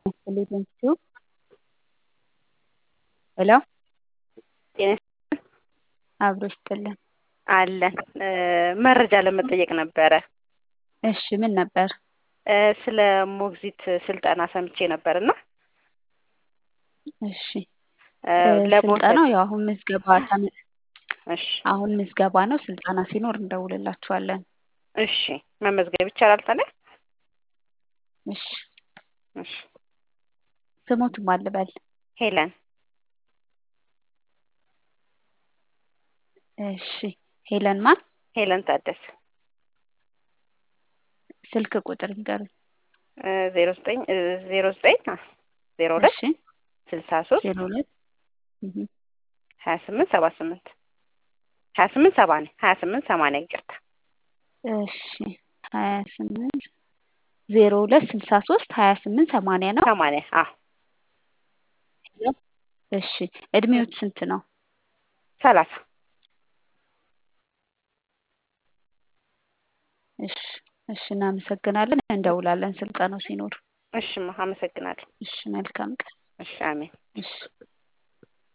ቴሌቪዥን ሄሎ አብሮ ይስጥልን አለን መረጃ ለመጠየቅ ነበረ። እሺ ምን ነበር? ስለ ሞግዚት ስልጠና ሰምቼ ነበር እና እሺ ለመውሰድ ስልጠናው ያው አሁን ምዝገባ ተም- እሺ አሁን ምዝገባ ነው። ስልጠና ሲኖር እንደውልላችኋለን። እሺ መመዝገብ ይቻላል ታዲያ? እሺ እሺ ስሙት ማን ልበል? ሄለን እሺ ሄለን ማን? ሄለን ታደሰ ስልክ ቁጥር ንገሩኝ። ዜሮ ዘጠኝ ዜሮ ዘጠኝ ዜሮ ሁለት እሺ ስልሳ ሶስት ዜሮ ሁለት እህ ሀያ ስምንት ሰባ ስምንት ሀያ ስምንት ሰማንያ ሀያ ስምንት ሰማንያ ይቅርታ እሺ ሀያ ስምንት ዜሮ ሁለት ስልሳ ሶስት ሀያ ስምንት ሰማንያ ነው። ሰማንያ አዎ እሺ እድሜዎት ስንት ነው? ሰላሳ እሺ እሺ እናመሰግናለን። እንደውላለን ስልጠናው ሲኖር። እሽማ አመሰግናለሁ። እሺ መልካም ቀን። እሺ አሜን። እሺ